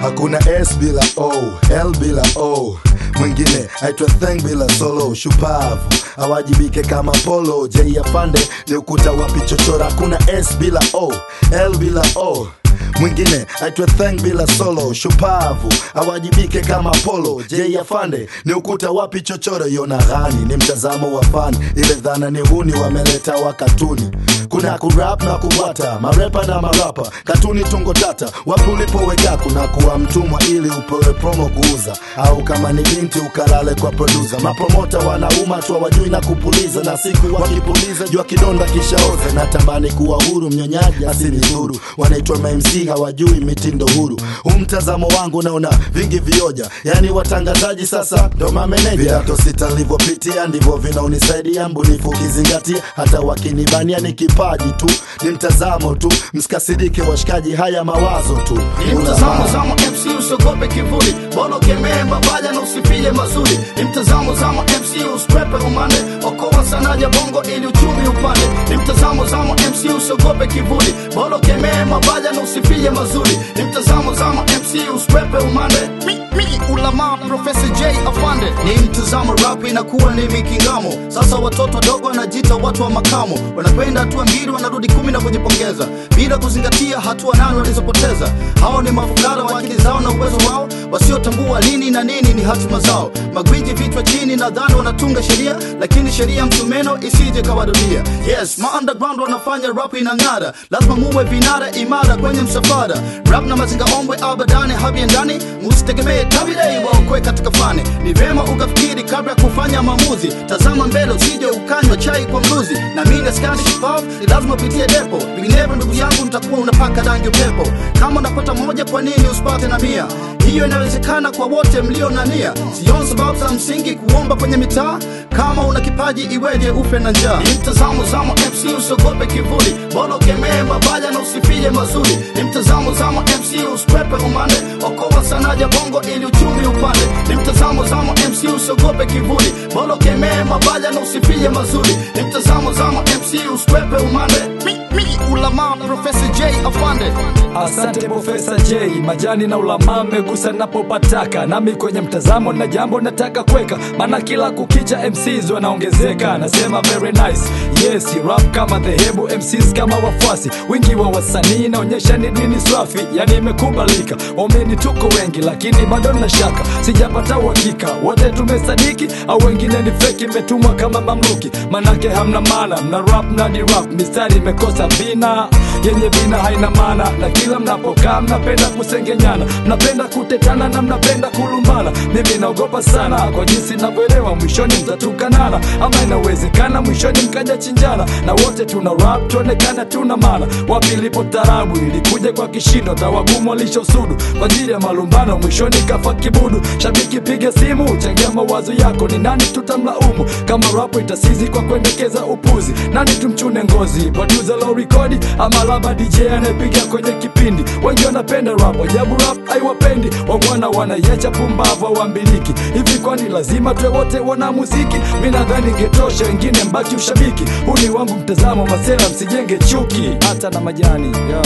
hakuna s bila o l bila o mwingine aitwa theng bila solo shupavu awajibike kama polo j afande ni ukuta wa pichochora hakuna s bila o l bila o mwingine aitwe theng bila solo shupavu awajibike kama polo j afande ni ukuta wapi chochoro yona ghani ni mtazamo wa fani ile dhana ni huni wameleta wa katuni kuna kurap na kubwata marepa na marapa katuni tungo tata wapi ulipoweka kuna kuwa mtumwa ili upewe promo kuuza au kama ni binti ukalale kwa produsa mapromota wanauma tu wajui na kupuliza na siku wakipuliza jua kidonda kishaoza na tambani kuwa huru mnyonyaji asinidhuru wanaitwa mamc hawajui mitindo huru huu mtazamo wangu naona vingi vioja yani watangazaji sasa ndo mameneja vidato sita nilivyopitia ndivyo vinaonisaidia mbunifu ukizingatia hata wakinibania ni kipaji tu ni mtazamo tu msikasirike washikaji haya mawazo tu Ni mtazamo zamo MC usiogope kivuli Bolo kemee mabaya na usifie mazuri Ni mtazamo zamo MC usikwepe umande Okoa sanaja bongo ili uchumi upande Ni mtazamo zamo MC usiogope kivuli Bolo kemee mabaya na usifie mazuri Ni mtazamo zamo MC usikwepe umande mi, mi, ulama Professor J afande Ni mtazamo rap inakuwa ni mikingamo Sasa watoto wadogo wanajiita watu wa makamo Wanakwenda hatua mbili wanarudi kumi na kujipongeza Bila kuzingatia hatua nane walizopoteza hao ni mafukara wa akili zao na uwezo wao wasiotambua lini na nini ni hatima zao magwiji vichwa chini nadhani wanatunga sheria lakini sheria msumeno isije kawarudia yes ma underground wanafanya rap inang'ara lazima muwe vinara imara kwenye msafara rap na mazinga ombwe abadani habiendani musitegemee tabidei waokwe katika fani ni vema ukafikiri kabla ya kufanya maamuzi tazama mbele usije ukanywa chai kwa mluzi na mimi askari shupavu ni lazima upitie depo vinginevyo ndugu yangu mtakuwa unapaka rangi upepo kama unapata moja kwa nini usipate na mia hiyo inawezekana kwa wote mlio na nia sioni sababu za msingi kuomba kwenye mitaa kama una kipaji iweje ufe na njaa ni mtazamo zamo mc usiogope kivuli bolo kemee mabaya na usifie mazuri ni mtazamo zamo mc usikwepe umande okoa sanaja bongo ili uchumi upande ni mtazamo zamo mc usiogope kivuli bolo kemee mabaya na usifie mazuri ni mtazamo zamo mc usikwepe umande mi, mi, ulama Professor J afande Asante Profesa J, majani na ulama megusa napopataka, nami kwenye mtazamo na jambo nataka kweka, maana kila kukicha MCs wanaongezeka. Nasema very nice, yes rap kama dhehebu, MCs kama wafuasi, wingi wa wasanii naonyesha ni dini swafi, yani imekubalika. Waumini tuko wengi, lakini bado na shaka, sijapata uhakika wote tumesadiki au wengine ni feki, imetumwa kama mamluki, manake hamna maana, mna rap na ni rap, mistari imekosa vina yenye vina haina maana, na kila mnapokaa mnapenda kusengenyana, mnapenda kutetana na mnapenda kulumbana. Mimi naogopa sana kwa jinsi navyoelewa, mwishoni mtatukanana, ama inawezekana mwishoni mkaja chinjana, na wote tuna rap tuonekana tuna maana. Wapi ilipo tarabu ilikuja kwa kishindo, tawagumu walishosudu kwa ajili ya malumbano, mwishoni kafa kibudu. Shabiki piga simu, changia mawazo yako, ni nani tutamlaumu kama rap itasizi kwa kuendekeza upuzi? Nani tumchune ngozi, producer low rekodi ama laba DJ anayepiga kwenye kipindi? Wengi wanapenda rap, ajabu rap haiwapendi, wangwana wanaiacha pumbavu hawambiliki. Hivi kwani lazima tuwe wote wana muziki? Mi nadhani ingetosha, wengine mbaki ushabiki. Huu ni wangu mtazamo, masela msijenge chuki, hata na majani yeah.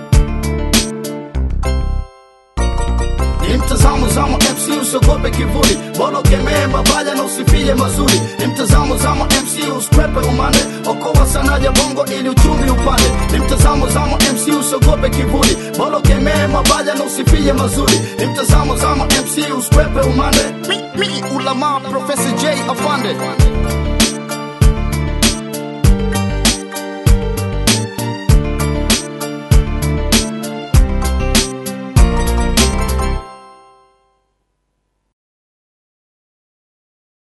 ni mtazamo zamo MC usiogope kivuli bolo kemee mabaya na usifie mazuri ni mtazamo zamo MC usikwepe umande okoa sanaja bongo ili uchumi upande ni mtazamo zamo MC usiogope kivuli bolo kemee mabaya na usifie mazuri ni mtazamo zamo MC usikwepe umande mi, mi, ulama Professor J afande